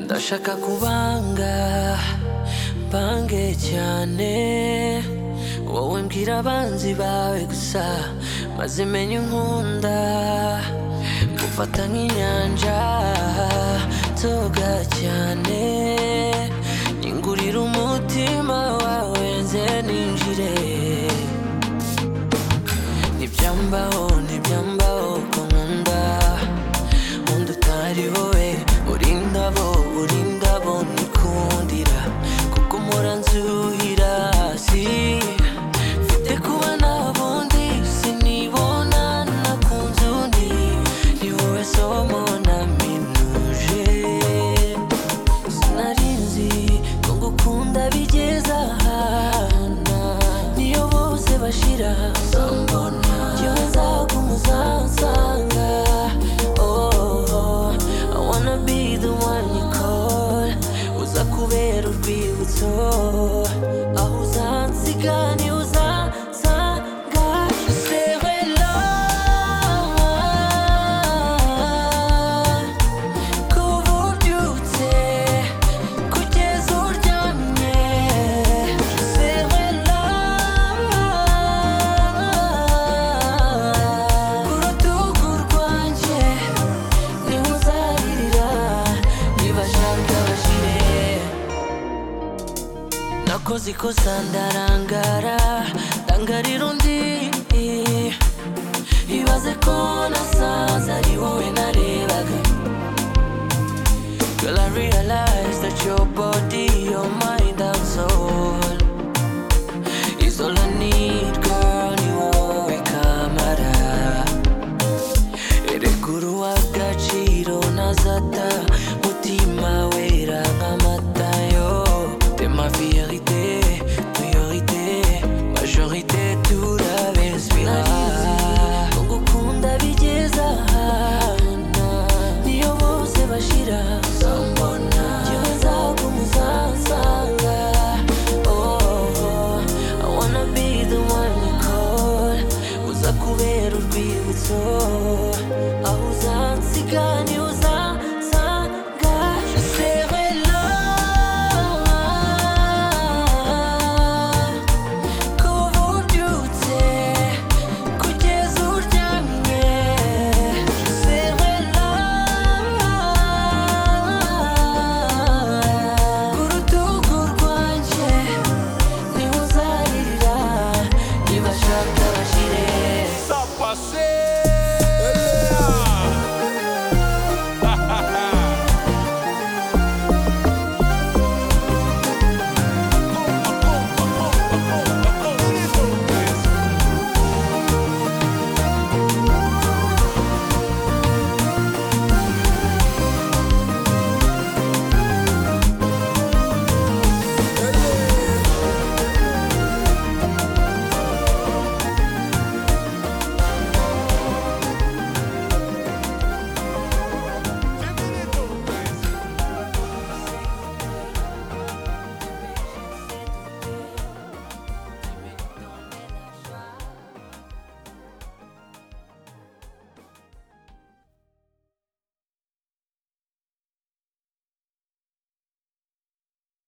ndashaka kubanga bange cyane wowe mbwira abanzi bawe gusa maze menye unkunda gufata nk'inyanja toga cyane nyingurira umutima wawe nze ninjire ntibyambaho ntibyambaho ko nkunda undi utari wowe uri indabo uri indabo nikundira kuko mpora nzuhira si mfite kuba nta bundi sinibona nakunze undi ni wowe somo naminuje sinarinzi ko ngukunda bigeze ahana niyo bose bashira sambona yewe nzagumuzansanga oh I wanna be the one you call uza kubera urwibutso aho uzansiga niho uzansanga C'est vrai, love. Kuva ubyutse kugeza uryamye sewe ku rutugu rwanjye niho uzaririra nibashaka bashire nakoze ikosa ndarangara ndangarira undi ibaze ko nasanze ari wowe narebaga Girl, I realize that your body, your mind, and soul is all I need, girl. Ni wowe kamara, erekuru w'agaciro nazata, mutima wera nk'amata yo. T'es ma vérité, priorité, majorité, tout la respira. Ngukunda bigeza ahana, niyo bose bashira sambona yewe nzagumuzansanga oh I wanna be the one you call uza kubera urwibutso